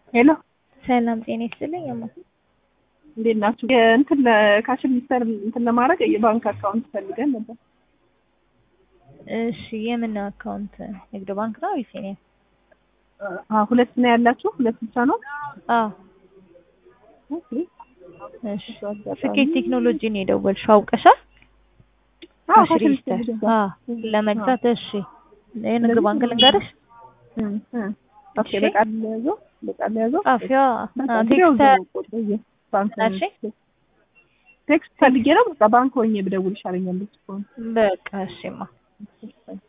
ሄሎ ሰላም ጤና ይስጥልኝ። እማ እንዴት ናችሁ? እንትን ካሽ ሚኒስተር እንትን ለማድረግ የባንክ አካውንት ፈልገን ነበር። እሺ የምን አካውንት? ንግድ ባንክ ነው ወይስ የኔ? አዎ ሁለት ነው ያላችሁ? ሁለት ብቻ ነው? አዎ። ኦኬ። እሺ ስኬት ቴክኖሎጂ ነው የደወልሽው አውቀሻል? አዎ ካሽ ሬጂስተር አዎ ለመግዛት እሺ። የንግድ ባንክ ልንገርሽ? ኦኬ በቃል ያዘው በቃል ያዘው ጻፊዋ ቴክስት ባንክ እሺ ቴክስት ፈልጌ ነው። በቃ ባንክ ሆኜ ብደውል ይሻለኛል። በቃ እሺማ